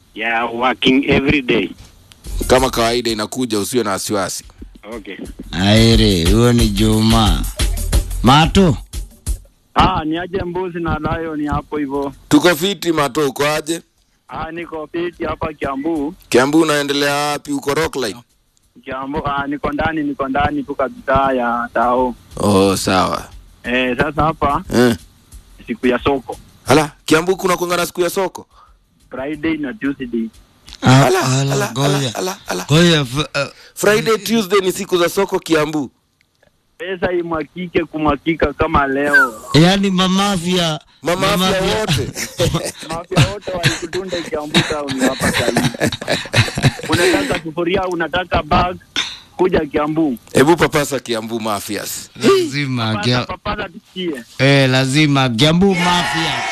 Yeah, working every day. Kama kawaida inakuja, usiwe na wasiwasi. Okay. Aire, huyo ni Juma. Mato, Ah, ni aje mbuzi na lion hapo hivyo. Tuko fiti Mato, uko aje? Ah, niko fiti hapa Kiambu. Kiambu unaendelea wapi? Uko Rockline? Kiambu, ah, niko ndani, niko ndani tu kabisa ya tao. Oh, sawa. Eh, sasa hapa Eh. siku ya soko. Hala, Kiambu kuna kuangana siku ya soko? Friday na Tuesday. Ah, Ala, ala, ala, ala, goja. ala, ala. Goja, f- uh, Friday, Tuesday ni siku za soko Kiambu. Pesa imwakike kumwakika kama leo. yaani mamafia Mamafia wote. Mafia wote walikutunda Kiambu town hapa sasa. Unataka sufuria, unataka bag, kuja Kiambu. Hebu papasa Kiambu mafias. lazima Pata Gia- papata tusikie. eh, lazima Kiambu mafia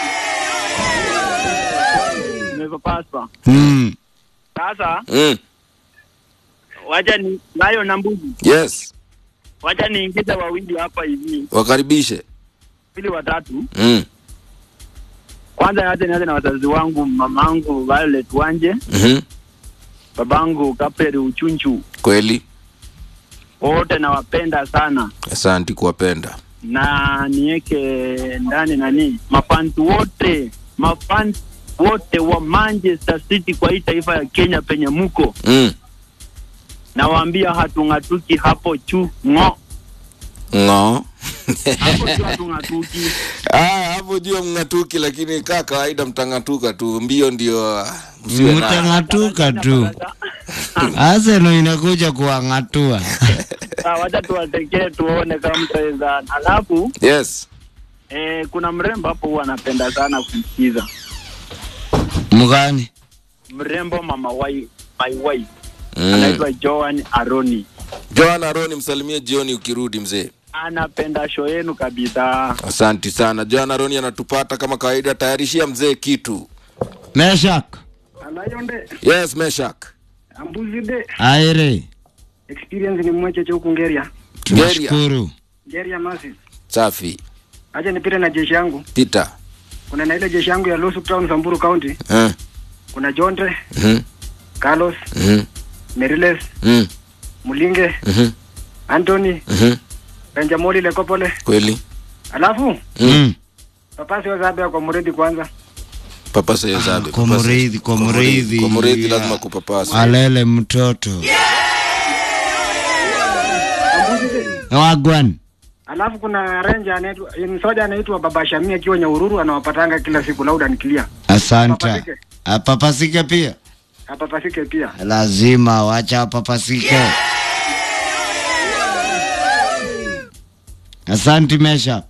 Nimepapasa. mm. Sasa Mm. wacha ni nayo na mbuzi. Yes. Wacha niingize wawili hapa hivi, Wakaribishe. pili watatu. Mm. Kwanza nianze nianze na wazazi wangu, mamangu Violet Wanje, Mhm. babangu Kaperi Uchunchu, Kweli. wote nawapenda sana, Asanti kuwapenda. na niweke ndani nani mafansi wote mafansi wote wa Manchester City kwa hii taifa ya Kenya penye muko, Mm. nawaambia hatung'atuki hapo chu ng'o, Ngo. hapo chu hatung'atuki. Ah, hapo jua mng'atuki, lakini kaa kawaida mtang'atuka tu. Mbio ndio ah, msiwe na. mtang'atuka tu Arsenal inakuja kuang'atua Ah, Wacha tuwatekee tuone kama mtaweza. Alafu Yes. eh, kuna mrembo hapo huwa anapenda sana kumsikiza mgani mrembo mama wai my wife Mm. anaitwa Joan Aroni, Joan Aroni, msalimie jioni ukirudi mzee. anapenda show yenu kabisa. Asanti sana. Joan Aroni anatupata kama kawaida, tayarishia mzee kitu. Meshak Alayonde Yes, Meshak. ambuzide aire experience ni mmoja cha huku Ngeria. tunashukuru Ngeria masi. Safi. Acha nipite na jeshi yangu. Pita. Kuna na ile jeshi yangu ya Losuk Town Samburu County. Eh. Kuna Jonte, Mhm. Carlos, Mhm. Meriles, Mhm. Mulinge, Mhm. Anthony, Mhm. Benjamoli Lekopole. Kweli. Alafu mm. papasi wazabe kwa Muredi kwanza. Papasa hiyo zabe. kwa papasa. mridhi, kwa Kwa mridhi. mridhi. Kwa mridhi Yeah. lazima kupapasa. alele mtoto wagwan Alafu kuna ranger anaitwa ni soja anaitwa Baba Shamia akiwa Nyahururu anawapatanga kila siku loud and clear. asanta Papasike. apapasike pia Apapasike pia. lazima wacha apapasike asanti meshak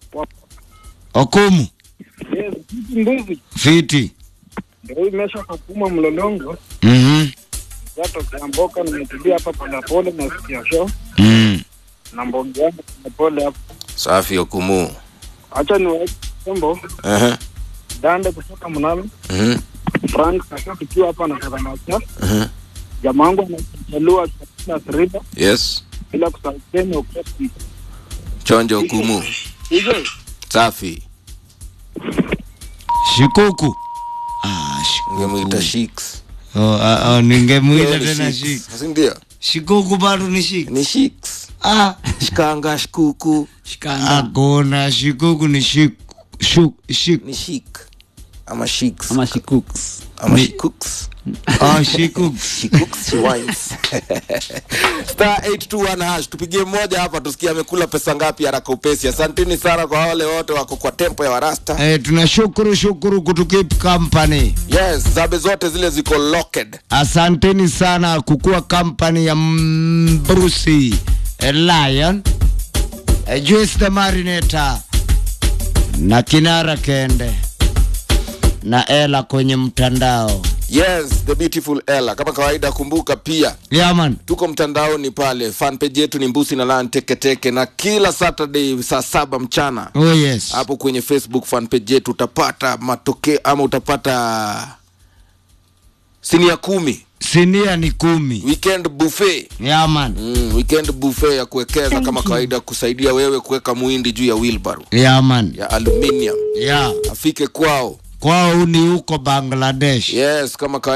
okumu Yes, mbuzi. fiti Ndio imesha kukuma mlolongo. mhm Watu kiamboka nimetulia hapa polepole na sikia show mm. na mbogi yangu polepole hapa. Safi okumu. Acha niwaeke Sembo Eh. Dande kutoka Mnalo, Mhm. Frank kaka tukiwa hapa na Kadamacha. Mhm. Jamaa wangu anachalua katika River Yes. bila kusahau Kenya ukati. Chonjo okumu. Hizo Safi. shikuku ah, shikuku. Ungemuita Shiks. oh, ah, oh, ningemuita Yeye ni tena Shiks. shik Si ndio? shikuku bado ni shik Ni Shiks. ah. Shikanga shikuku. akona shikuku ni shik shuk shik Ni Shik. Ama Shiks. ama she cooks Ama Shikuks. oh, shikuku She cooks, she wines. Star 821 hash tupigie mmoja hapa tusikie amekula pesa ngapi haraka upesi. Asanteni sana kwa wale wote wako kwa tempo ya Warasta. eh, tunashukuru shukuru kutukip company Yes, zabe zote zile ziko locked. asanteni sana kukuwa company ya mm, Brucey eh, Lion eh, Juice the Marinator na Kinara Kende na Ela kwenye mtandao Yes, the beautiful Ella. Kama kawaida kumbuka pia yaman tuko mtandaoni pale, fan page yetu ni Mbusi na Lan Teketeke, na kila Saturday saa saba mchana oh yes hapo kwenye Facebook fan page yetu utapata matokeo ama utapata sinia kumi sinia ni kumi weekend buffet yaman Mm, weekend buffet ya kuwekeza kama kawaida kusaidia wewe kuweka muhindi juu ya wheelbarrow yaman ya aluminium ya afike kwao kwao ni huko Bangladesh yes kama kawaida